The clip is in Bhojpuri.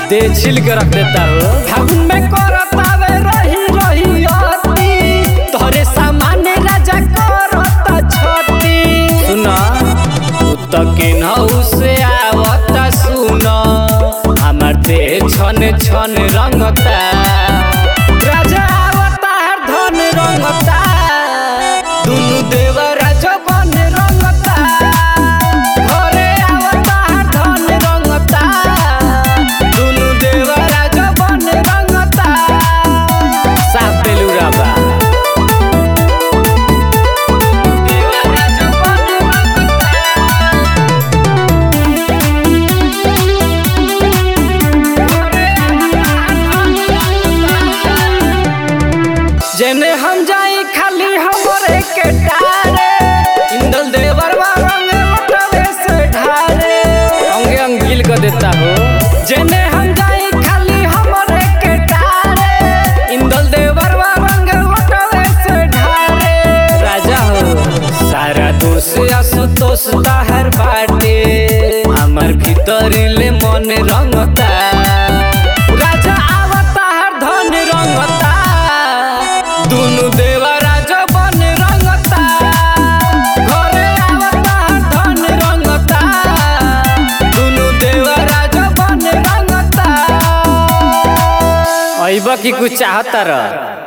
दे छिल के रख देता हो फागुन में करतावे रही रही अति तोहरे सामान्य राजा करता छती सुना तो किन्हू से आवता सुन हमार देह छन छन रंगता राजा आवता हर धन रंगता दुनु देवरा जबन रंगता घरे आवता हर धन रंगता दुनु देवरा जबन रंगता साफ बेलूरा बा देवरा जबन जेने हम जाई खाली हमरे के टारे इंदल देवर रंग लटवे से ढारे अंगे अंग गिल कर देता हो जेने हम जाई खाली हमरे के टारे इंदल देवर रंग लटवे से ढारे राजा हो सारा दोष असुतोष ताहर बाटे हमार भीतर ले मन रंगता राजा आवता हर धन रंगता दुनु देवरा जबन रंगता घरे आवता हर धन रंगता दुनु देवरा जबन रंगता अइबा की कुछ चाहता रह